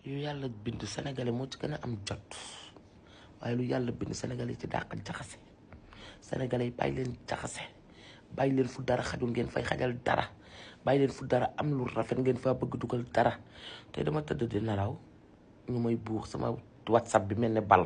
yu yàlla bind sénégalais moo ci gën a am jot waaye lu yàlla bind sénégalais ci dàq jaxase sénégalais yi bàyyi leen jaxase bàyyi leen fu dara xajul ngeen fay xajal dara bàyyi leen fu dara am lu rafet ngeen faa bëgg dugal dara te dama tëdd di nelaw ñu may buux sama whatsapp bi mel ne bal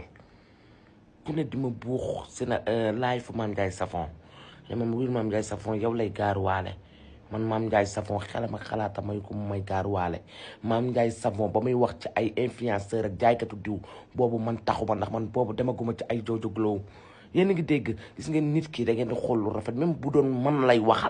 ku ne di ma buux si na live fu Mame Ndiaye Savon ne ma wiir Mame Ndiaye Savon yow lay gaaruwaale man Mame Ndiaye Savon xelam ak xalaata may ko mu may gaaruwaale Mame Ndiaye Savon ba muy wax ci ay influenceur ak jaaykatu diw boobu man taxuma ndax man boobu demaguma ci ay Jojo Glow yéen a ngi dégg gis ngeen nit ki da ngeen di xool lu rafet même bu doon man lay waxal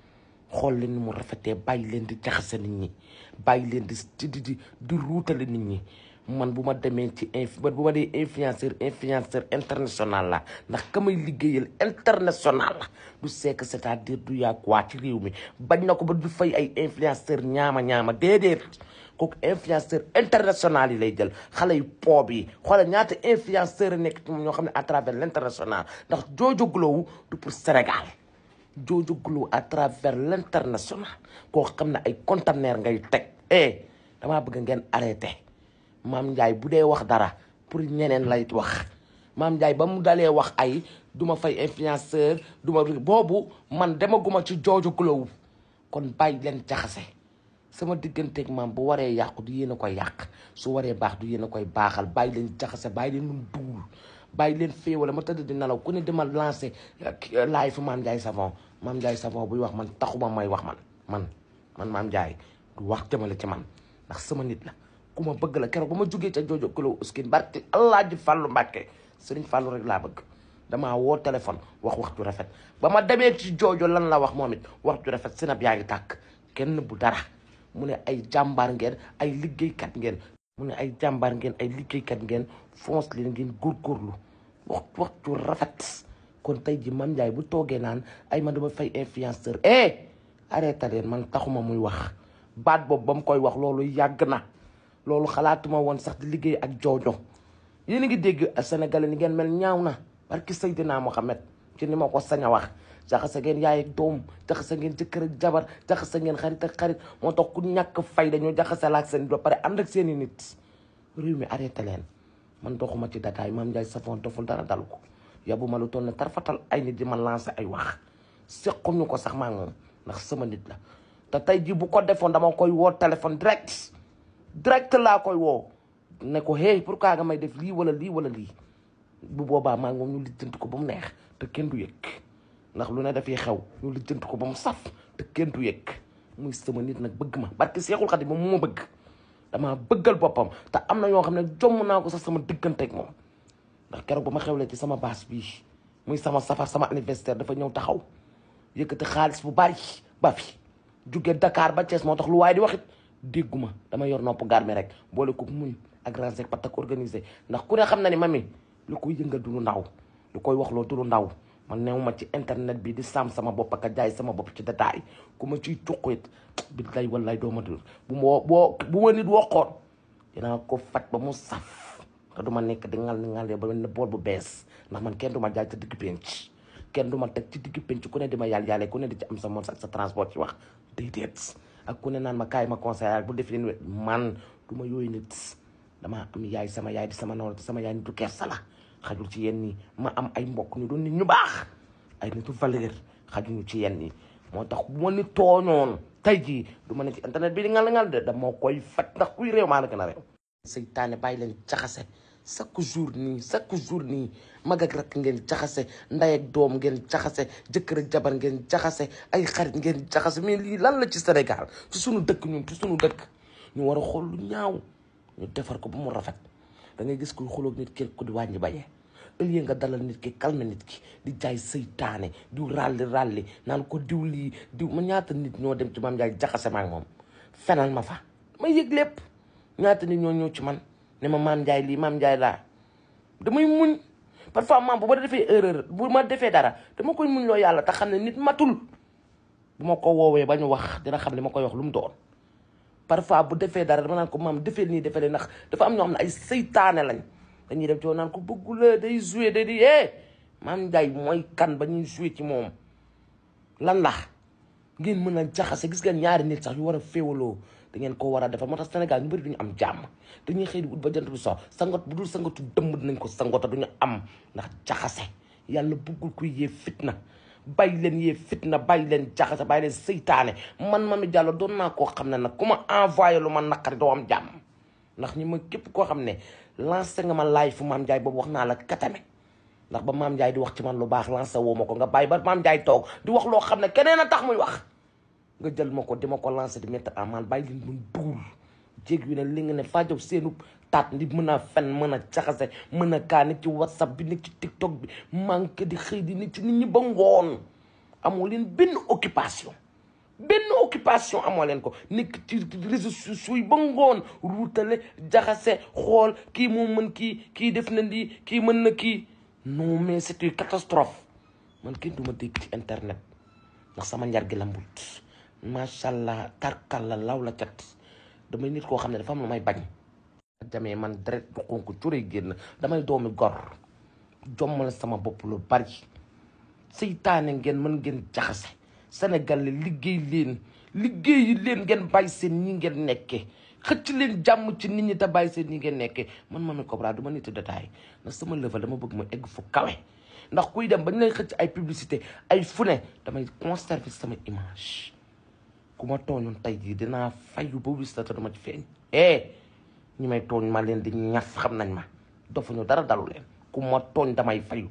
xool leen ni mu rafetee bàyyi leen di jaxase nit ñi bàyyi leen di di di di ruutale nit ñi man bu ma demee ci inf bu ma dee influenceur influenceur international la ndax ka may liggéeyal international la du sekk c'est-à-dire du yàgg waa ci réew mi bañ na ko ba du fay ay influenceur ñaama ñaama déedéet kooku influenceur international yi lay jël xale yu poob yi xoolal ñaata influenceur yi nekk ci moom ñoo xam ne à travers l' international ndax Jojo Glow du pour Sénégal Jojo Glow à travers l' international koo xam ne ay conteneur ngay teg eh damaa bëgg ngeen arrêté Mame Ndiaye bu dee wax dara pour ñeneen lay wax Mame Ndiaye ba mu dalee wax ay duma fay influenceur duma boobu man demaguma ci Jojo Glow kon bàyyi leen jaxase sama digganteeg maam bu waree yàqu du yéen a koy yàq su waree baax du yéen a koy baaxal bàyyi leen jaxase bàyyi leen lum duul bàyyi leen féewale ma tëdd di nelaw ku ne dama lancé laay fu Mame Ndiaye Savon Mame Ndiaye Savon buy wax man taxuma may wax man man man Mame Ndiaye du wax jëmale ci man ndax sama nit la ku ma bëgg la keroog ba ma jógee ca Jojo Glow uskin barki allah ji fàllu mbàkke sëriñ fàllu rek laa bëgg damaa woo téléphone wax wax ju rafet ba ma demee ci Jojo lan la wax moom it wax ju rafet sinab yaa ngi tàkk kenn bu dara mu ne ay jàmbaar ngeen ay liggéeykat ngeen mu ne ay jàmbaar ngeen ay liggéeykat ngeen fonce leen ngeen góorgóorlu wax wax ju rafet kon tey ji Mame Ndiaye bu toogee naan ay man dama fay influenceur eh arrêté leen man taxuma muy wax baat boobu ba mu koy wax loolu yàgg na loolu xalaatuma woon sax di liggéey ak Jojo yéen a ngi dégg Sénégalais ni ngeen mel ñaaw na barki Seydina Mohamed ci ni ma ko sañ a wax jaxase ngeen yaay ak doom jaxase ngeen jëkkër ak jabar jaxase ngeen xarit ak xarit moo tax ku ñàkk fay dañoo jaxase la ak seen ba pare ànd ak seen i nit réew mi arrêté leen man doxuma ci dataay Mame Ndiaye Savon doful dara dalu ko yabu ma lu toll ne tarfatal ay nit di ma lancé ay wax sequñu ko sax maa moom ndax sama nit la te tey ji bu ko defoon dama koy woo téléphone direct direct laa koy woo ne ko hey pourquoi nga may def lii wala lii wala lii bu boobaa maa ngi moom ñu lijjanti ko ba mu neex te kenn du yëg ndax lu ne dafay xew ñu lijjanti ko ba mu saf te kenn du yëg muy sama nit nag bëgg ma barki Seexul Xadim moom mu ma bëgg damaa bëggal boppam te am na ñoo xam ne jomm naa ko sax sama digganteeg moom ndax keroog ba ma xewlee ci sama baas bii muy sama safar sama anniversaire dafa ñëw taxaw yëkkati xaalis bu bari ba fi jóge Dakar ba Thiès moo tax lu waaye di waxit dégguma dama yor nopp garmi rek boole ko muñ ak ransec patak organisé ndax ku ne xam na ni mami lu koy yëngal du lu ndaw lu koy wax loo du lu ndaw man new ma ci internet bi di saam sama bopp ak a jaay sama bopp ci détail ku ma ciy cuq it billaay wallaay doo ma dul bu ma boo bu ma nit waxoon dinaa ko faj ba mu saf te du ma nekk di ngal ni ngalee ba ne bool bu bees ndax man kenn du ma jaay ci digg penc kenn du ma teg ci digg penc ku ne di ma yàlla yàlla ku ne di ci am sa moom ak sa transport ci wax déedéet ak ku ne naan ma kaay ma conseil bu def leen man du ma yooyu nit damaa am yaay sama yaay di sama nawle sama yaay nitu kersa la xajul ci yenn yi ma am ay mbokk ñu doon nit ñu baax ay nitu valeur xajuñu ci yenn yi moo tax bu ma ni tooñoon tey jii du ma ne ci internet bi di ngal ngal de dama koy faj ndax kuy réew maa la gën a réew seytaane bàyyi leen jaxase chaque jour nii chaque jour nii mag ak rakk ngeen jaxase nday ak doom ngeen jaxase jëkkër ak jabar ngeen jaxase ay xarit ngeen jaxase mais lii lan la ci Sénégal ci sunu dëkk ñun ci sunu dëkk ñu war a xool lu ñaaw ñu defar ko ba mu rafet da ngay gis kuy xuloog nit ki ko di wàññi bañee au lieu nga dalal nit ki calme nit ki di jaay seytaane diw ràlli ràlli naan ko diw lii diw ma ñaata nit ñoo dem ci Mame Ndiaye jaxase ma ak moom fenal ma fa ma yëg lépp ñaata nit ñoo ñëw ci man ne ma Mame Ndiaye lii Mame Ndiaye laa damay muñ parfois maam bu ma defee erreur bu ma defee dara dama koy muñ loo yàlla te xam ne nit matul bu ma ko woowee ba ñu wax dina xam ne ma koy wax lu mu doon parfois bu defee dara dama naan ko maam defee nii defee ndax dafa am ñoo xam ne ay seytaane lañ dañuy dem ci naan ko bëggula day joué day di eh Mame Ndiaye mooy kan ba ñuy joué ci moom lan la ngeen mën a jaxase gis ngeen ñaari nit sax yu war a féewaloo da ngeen ko war a defar moo tax Sénégal ñu bëri duñu am jàmm dañuy xëy di ut ba jant bi so sangot bu dul sangatu dëmm dinañ ko sangota duñu am ndax jaxase yàlla bëggul kuy yee fitna bàyyi leen yee fitna bàyyi leen jaxase bàyyi leen seytaane man Mamy Diallo doon naa koo xam ne nag ku ma envoyé lu ma naqari doo am jàmm ndax ñi ma képp koo xam ne lancé nga ma live fu Mame Ndiaye boobu wax naa la katame ndax ba Mame Ndiaye di wax ci man lu baax lancé woo ma ko nga bàyyi ba Mame Ndiaye toog di wax loo xam ne keneen a tax muy wax nga jël ma ko di ma ko lancé di mettre en mal bàyyi leen mun duul jéeg yu ne li nga ne fajow seenu taat ndi mën a fen mën a jaxase mën a kaa nit ci whatsapp bi nit ci tiktok bi manqué di xëy di nit ci nit ñi ba ngoon amoo leen benn occupation benn occupation amoo leen ko nekk ci réseaux sociaux yi ba ngoon ruutale jaxase xool kii moo mën kii kii def na lii kii mën na kii non mais c'est une catastrophe man kenn du ma dégg ci internet ndax sama njar gi lambut macha allah tarkal la law la cat damay nit koo xam ne dafa am lu may bañ jamee man deret du xonk curé génn damay doomi gor jommal sama bopp lu bari seytaane ngeen mën ngeen jaxase Sénégal li liggéey leen liggéeyi leen ngeen bàyyi seen ñi ngeen nekkee xëcc leen jàmm ci nit ñi te bàyyi seen ñi ngeen nekkee man Mamy Cobra du ma nit détail ndax sama level dama bëgg ma egg fu kawe ndax kuy dem bañ lay xëcc ay publicité ay fu ne damay conserver sama image ku ma tooñoon tey jii dinaa fayu ba wis la te dama ci feeñ eh ñi may tooñ ma leen di ñaf xam nañ ma dofuñu dara dalu leen ku ma tooñ damay fayu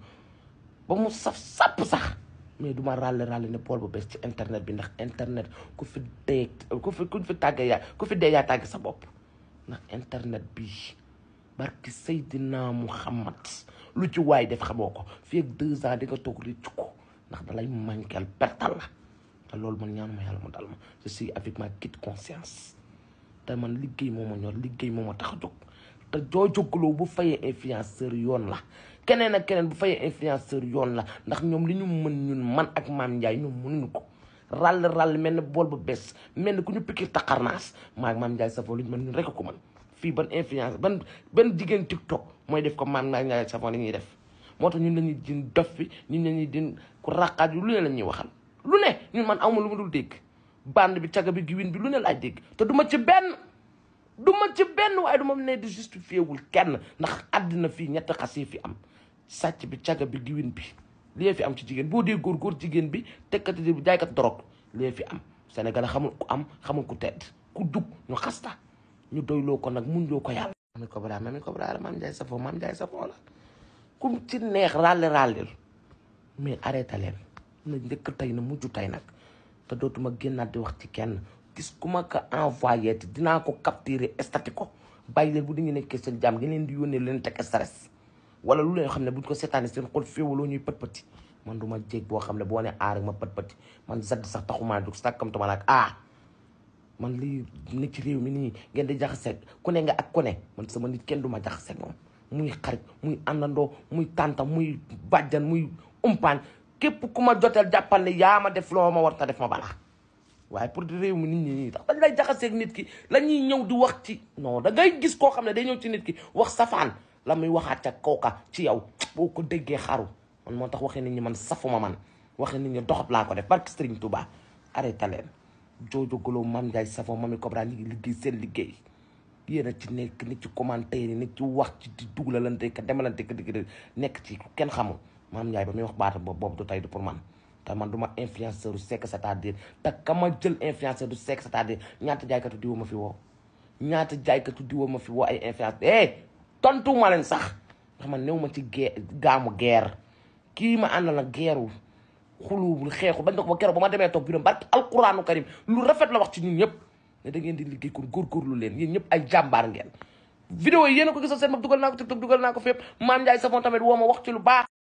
ba mu saf sàpp sax mais du ma ràlle ràlle ne pool bu bees ci internet bi ndax internet ku fi dee ku fi ku fi tàggee yaa ku fi dee yaa tàgge sa bopp ndax internet bi barki Seydina Muhammad lu ci waay def xamoo ko fii ak deux ans di nga toog réccu ko ndax dalay manquel pertal la te loolu man ñaanuma yàlla mu dal ma je suis avec ma quitte conscience te man liggéey moo ma ñor liggéey moo ma tax a jóg te joo jógaloo bu fayee influenceur yoon la keneen ak keneen bu fayee influenceur yoon la ndax ñoom li ñu mën ñun man ak Mame Ndiaye ñoom mënuñu ko ràll ràll mel ne bool bu bees mel ne ku ñu piqué taxarnaas maa ak Mame Ndiaye Savon li ñu mën ñun rek ko mën fii ban influence ban ban jigéen TikTok mooy def ko Mame Ndiaye Savon li ñuy def moo tax ñun lañuy din dof fi ñun lañuy din ku raqaat yu lu ne la ñuy waxal lu ne ñun man awma lu ma dul dégg bande bi caga bi giwin bi lu ne laay dégg te duma ci benn du ma ci benn waaye du ma ne di justifié wul kenn ndax àddina fii ñetti xas yi fi am sàcc bi caga bi giwin bi lii fi am ci jigéen boo dee góor góor jigéen bi tekkati bi jaaykat dorog lii fi am Sénégal xamul ku am xamul ku tedd ku dugg ñu xasta ñu doyloo ko nag muñ loo ko yàlla Mamy Cobra Mamy Cobra la Mame Ndiaye Savon Mame Ndiaye Savon la kum ci neex ràlle ràllel mais arrêté leen na njëkk tey na mujj tey nag te dootuma génnaat di wax ci kenn gis ku ma ko envoyé te dinaa ko capturer stati ko bàyyi leen bu di ñu nekkee seen jàmm ngeen leen di yónnee leen teg stress wala lu leen xam ne buñ ko seetaanee seen xol féewaloo ñuy pët pëti man du ma jéeg boo xam ne boo ne aar ma pët pëti man zadd sax taxumaa jóg sàkkamtuma nag ah man lii ne ci réew mi nii ngeen di jaxase ku ne nga ak ku ne man sama nit kenn du ma jaxase moom muy xarit muy àndandoo muy tànta muy bàjjan muy umpaañ képp ku ma joteel jàppal ne yaa ma def loo ma war ta def ma balaa waaye pour di réew mi nit ñi nii ndax dañ lay jaxaseeg nit ki la ñuy ñëw di wax ci non da ngay gis koo xam ne day ñëw ci nit ki wax safaan la muy waxaat ca kooka ci yow boo ko déggee xaru man moo tax waxee nit ñi man safuma man waxee nit ñi doxat laa ko def barke Serigne Touba arrêté leen joojo golo Mame Ndiaye Savon Mamy Cobra ñi ngi liggéey seen liggéey yéen a ci nekk nit ci commentaire yi nit ci wax ci di dugalalante ka demalante ka digg nekk ci kenn xamul Mame Ndiaye ba muy wax baata boobu boobu du tey du pour man te man du ma influenceur du sekk c'est-à-dire te ka ma jël influenceur du sekk c'est-à-dire ñaata jaaykatu diwa ma fi woo ñaata jaaykatu diwa ma fi woo ay influenceur eh tontu ma leen sax ndax man néew ma ci gee gaamu guerre kii ma àndal na geeru xuluwul xeexu bañ ko ba keroog ba ma demee toog biram barke alquranu karim lu rafet la wax ci ñun ñëpp ne da ngeen di liggéey kon góorgóorlu leen yéen ñëpp ay jàmbaar ngeen vidéo yi yéen a ko gisal seen bopp dugal naa ko TikTok dugal naa ko fépp Mame Ndiaye Savon tamit woo ma wax ci lu baax